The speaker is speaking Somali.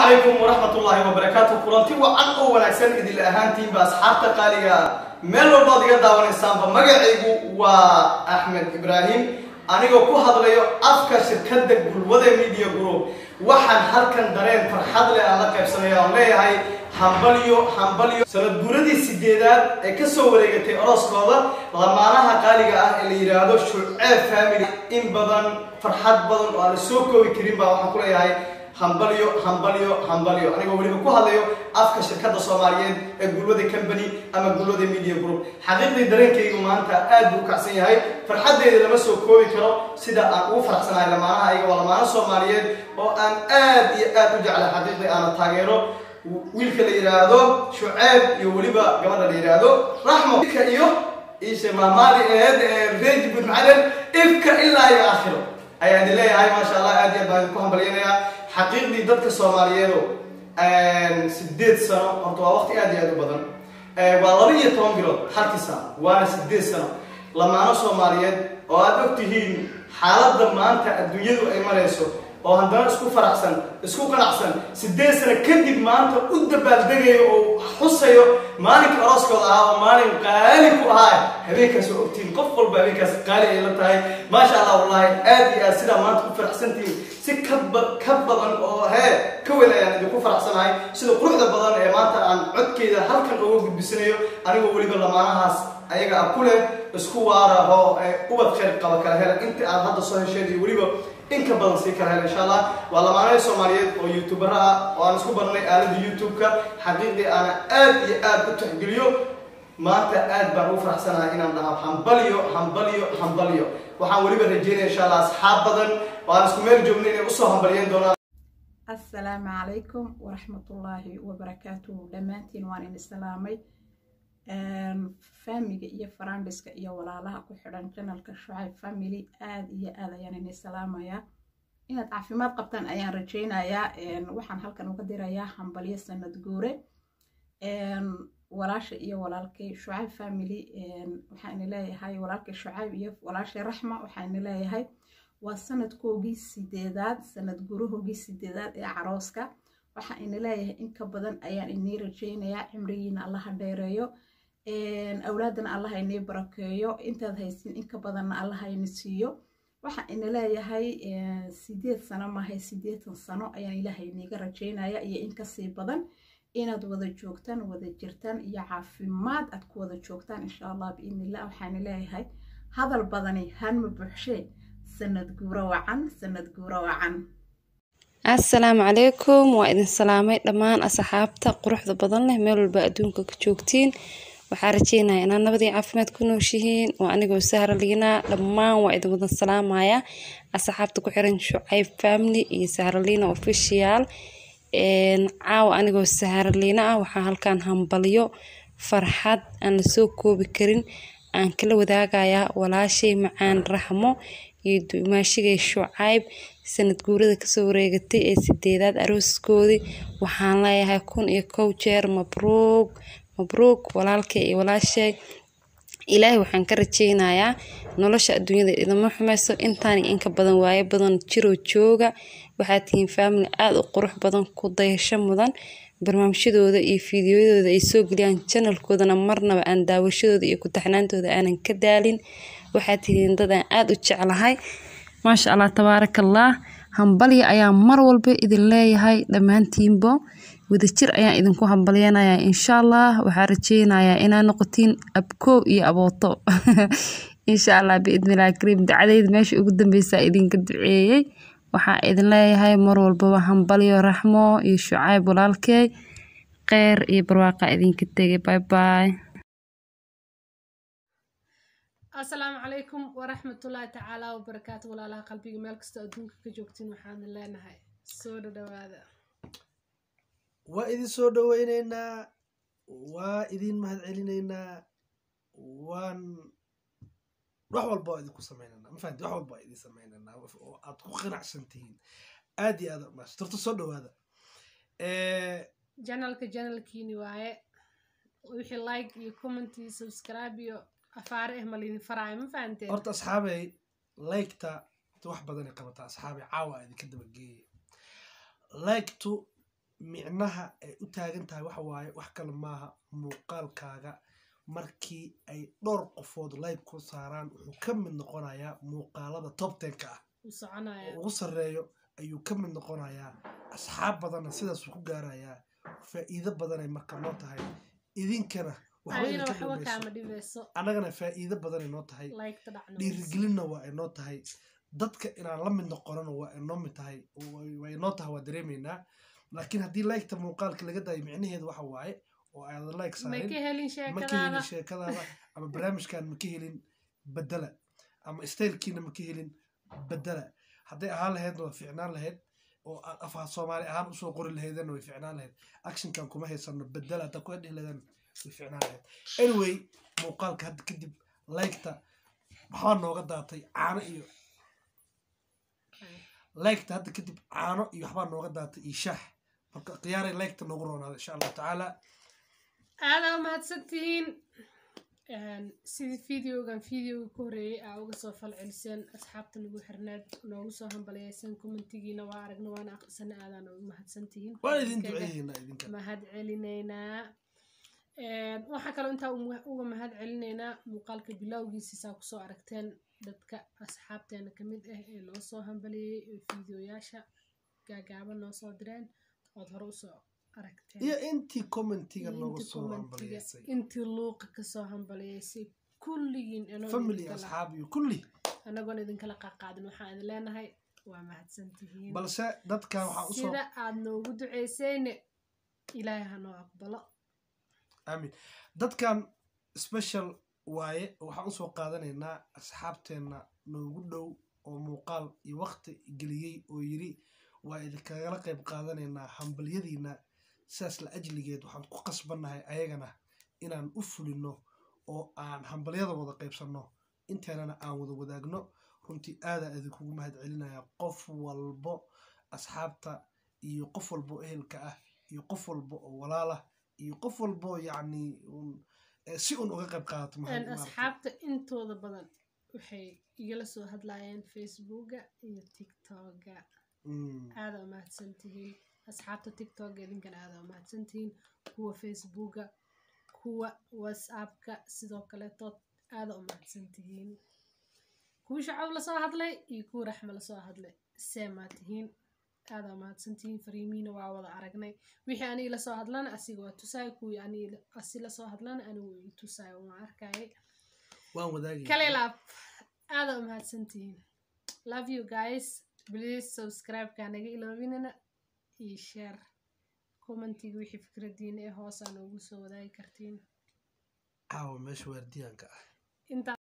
calaykum waraxmatullaahi wabarakaatu kulanti wacan oo wanaagsan idil ahaantiinba asxaabta qaaliga meel walbaad iga daawanaysaanba magacaygu waa axmed ibraahim anigoo ku hadlayo afka shirkadda gulwada media group waxaan halkan dareen farxad leh aan la qaybsanaya oon leeyahay hambalyo hambalyo sanad guuradii sideedaad ee kasoo wareegatay orooskooda lamaanaha qaaliga ah ee la yidhaahdo shuceeb family in badan farxad badan oo aan la soo koobi karin baa waxaan ku leeyahay hambalyo hambalyo hambalyo anigoo weliba ku hadlayo afka shirkadda soomaaliyeed ee gulwada company ama gulwada media group xaqiiqdii dareenkaygu maanta aad buu u kacsan yahay farxaddeeda lama soo koobi karo sida aan ugu faraxsanahay lamaanaha ayaga waa lamaano soomaaliyeed oo aan aad iyo aad u jeclay xaqiiqdii aana taageero wiilka la yidhaahdo shuceeb iyo weliba gabadha la yidhaahdo raxmo ifka iyo ishe maamaadi eed ee reji bud macalen ifka ilaa iyo aakhiro ayaa idin leeyahay maasha allah aad iyo aad baan idinku hambalyanayaa xaqiiqdii dadka soomaaliyeedo sideed sano horta waa waqti aad iyo aad u badan waa laba iyo toban bilood halkii sano waana sideed sano lamaano soomaaliyeed oo aad og tihiin xaaladda maanta adduunyadu ay marayso oo haddana isku faraxsan isku qanacsan sideed sano kadib maanta u dabaaldegayo oo xusayo maalinka arooskooda ahaa oo maalin qaali ku ahaa habeenkaas oo ogtihiin qof walba habeenkaas qaali ay la tahay maasha allah wallahi aad iyo aad sidaa maanta ku faraxsantihiin si kaba ka badan oo hee ka weyn ayaan idinku faraxsanahay sida quruxda badan ee maanta aan codkeyda halkan uga gudbisanayo anigoo weliba lamaanahaas ayaga ah ku leh isku waara oo ubad khayr qaba kala hela inta aad hadda soo hesheen iyo weliba in ka badan sii kala hela insha allah waa lamaanada soomaaliyeed oo youtubera ah oo aan isku barnay aalada youtube-ka xaqiiqdii aana aad iyo aad u taxgeliyo maanta aad baan ugu faraxsanahay inaan dhaho hambalyo hambalyo hambalyo waxaan weliba rajeynaya insha allah asxaab badan oo aan isku meel joogna inay usoo hambalyeyn doonaan assalaamu calaykum waraxmatullaahi wabarakaatuhu dhammaantiin waan in islaamay faamiga iyo farandiska iyo walaalaha ku xidhan janalka shucayb family aada iyo aad ayaan in islaamayaa inaad caafimaad qabtaan ayaan rajeynayaa waxaan halkan uga dirayaa hambalyo sanad guure walaasha iyo walaalkay shucayb family waxaan leeyahay walaalkay shucayb iyo walaashay raxma waxaan leeyahay waa sanadkoogii sideedaad sanad guurahoogii sideedaad ee carooska waxaan ina leeyahay in ka badan ayaan inii rajeynayaa cimrigiina allaha dheereeyo awlaadana allaha inii barakeeyo intaad haysin in ka badanna allaha ini siiyo waxaan ina leeyahay sideed sano maahay sideetan sano ayaan ilaahay iniiga rajeynaya iyo in kasii badan inaad wada joogtaan wada jirtaan iyo caafimaad aad ku wada joogtaan insha allah biidnillah waxaan leeyahay hadal badani hanma buuxshee sanad guuro wacan sanad guuro wacan assalaamu calaykum waa idin salaamay dhammaan asxaabta quruxda badan leh meel walba adduunka ka joogtiin waxaa rajeynaya inaad nabadii caafimaad ku nooshihiin waa anigoo sahra liinaa dhammaan waa idin wadan salaamaya asxaabta ku xiran shucayb family iyo sahraliina official caawa anigoo sahraliina ah waxaa halkan hambalyo farxad aan lasoo koobi karin aan kala wadaagayaa walaashay macaan raxmo iyo dumaashigay shucayb sanad guurada kasoo wareegatay ee sideedaad arooskoodii waxaan leeyahay kun iyo kow jeer mabruug mabruug walaalkay iyo walaashay ilaahay waxaan ka rajeynayaa nolosha adduunyada idama xumeyso intaan iyo inka badan waayo badan jiroo jooga waxaad tihiin faamily aada u qurux badan ku dayasho mudan barnaamijyadooda iyo fiidiyoyadooda ay soo geliyaan janalkoodana marnaba aan daawashadooda iyo ku-taxnaantooda aanan ka daalin waxaad tihiin dad aan aada u jeclahay maasha allah tabaaraka allah hambalya ayaa mar walba idin leeyahay dhammaantiinbo wadajir ayaan idinku hambalyanayaa insha allah waxaa rajeynayaa inaad noqotiin abkoow iyo abooto insha allah biidnillahi kariim dacdayda meesha ugu dambeysaa idinka duceeyey waxaa idin leeyahay mar walbaba hambalyo raxmo iyo shucayb walaalkeey kheyr iyo barwaaqa idinka tegay bye bye asalaamu calaykum waraxmatullaahi tacaala wabarakaatu walaalaha qalbiga meel kastoo adduunka ka joogtiin waxaan leenahay soo dhadhawaada waa idin soo dhoweyneynaa waa idin mahad celinaynaa waan wax walba waa idinku sameynanaa mafahanti wax walba waa idin sameynanaa oo aad ku qanacsan tihiin aad iyo aad maasha torto soo dhowaada janalka janalkiini waaye wixii like iyo comment iyo subscribe iyo afaare eh malidin faraayo ma fahanteen horta asxaabey laygta wax badanay qabataa asxaabey caawa idinka dabageeye laygtu micnaha ay u taagan tahay waxa waaye wax kale maaha muuqaalkaaga markii ay dhowr qofood live ku saaraan wuxuu ka mid noqonayaa muuqaalada top tenka ah u soconaya oo ugu sarreeyo ayuu ka mid noqonayaa asxaab badanna sidaasuu ku gaarayaa faa'iido badanay marka noo tahay idinkana waxba adina idinka waxba dhimayso kaama dhibeyso annagana faa'iido badanay noo tahay laygta dhacno dhiirigelinna waa ay noo tahay dadka inaan la mid noqonana waa ay noo mid tahay way- way noo tahay waa dareemaynaa laakiin haddii laygta muuqaalka laga daayo micnaheedu waxa waaye oo aada like ma saarin ka helin ma ka helin sheekadaada sheekadaada ama barnaamijkan ma ka helin bedela ama staylkiina ma ka helin bedela hadday ahaan lahaydna waa fiicnaan lahayd oo a- afha soomaali ahaan usoo qori lahaydana way fiicnaan lahayd actionkan kuma haysano bedela haddaa ku dhihi lahaydana way fiicnaan lahayd anyway muuqaalka hadda kadib laygta waxbaa nooga daatay caano iyo laygta hadda kadib caano iyo waxbaa nooga daatay iyo shaax marka khiyaaray laygta noogu roonaada insha allahu tacaala aadaa mahadsantihiin sidii videogan videoga ka horeeyey aa uga soo falceliseen asxaabta nagu xirneed noogu soo hambaliyeyseen commentigiina waa aragna waana aqrisana aadaan ugu mahadsantihiin waan idin Idinkaga duceeyeynaa idinka mahad celinaynaa waxaa kaloo intaa uga uga mahad celinaynaa muuqaalka bilowgiisa saa kusoo aragteen dadka asxaabteena kamid ah ee noo soo hambaliyey ee fiideoyaasha gaagaaban noo soo direen ood hore usoo aragteen iyo intii commentiga iyo nooga intii soo commentiga, hambaliyeysay intii luuqa kasoo hambaliyeysay kulligiin anoo family idinkala- asxaab iyo kulli anagoon idinkala qaqaadin waxaan idin leenahay waa mahadsantihiin balse dadkan waxaa usoo sida aad noogu duceysayne ilaahay ha noo aqbalo aamin dadkan special waaye waxaan usoo qaadanaynaa asxaabteenna noogu dhow oo muuqaal iyo waqti geliyey oo yiri waa idinkagala qayb qaadanaynaa hambalyadiina sidaas la ajligeed waxaan ku qasbannahay ayagana inaan u fulino oo aan hambalyada wada qaybsanno inteennana aan wada wadaagno runtii aadaa idinkugu mahad celinaya qof walbo asxaabta iyo qof walbo oo ehelka ah iyo qof walbo oo walaalah iyo qof walbo yacni un- eh, si un uga qayb qaadato mahad- Een, maaragtay. asxaabta intooda badan waxay igala soo hadlayeen facebooka iyo tiktoka Mm. aada u mahadsantihiin asxaabta tiktoka idinkana aada u mahadsantihiin kuwa facebooka kuwa whatsappka sidoo kaleetood aada u mahadsantihiin kuwa shacab lasoo hadlay iyo kuwa raxma lasoo hadlay seemaa tihiin aada u mahadsantihiin fariimiina waa wada aragnay wixii aniga lasoo hadlana asiga waa tusaay kuwii aniga asi lasoo hadlana anigu waa i tusaay waan arkayay waan wadaagaya kale laab aada u mahadsantihiin love you guys please subscribe-ka naga iloobinina iyo share commentiga wixii fikradiina ee hoos aa noogu soo wadaagi kartiin caawa meesha waardiyaanka ah intaa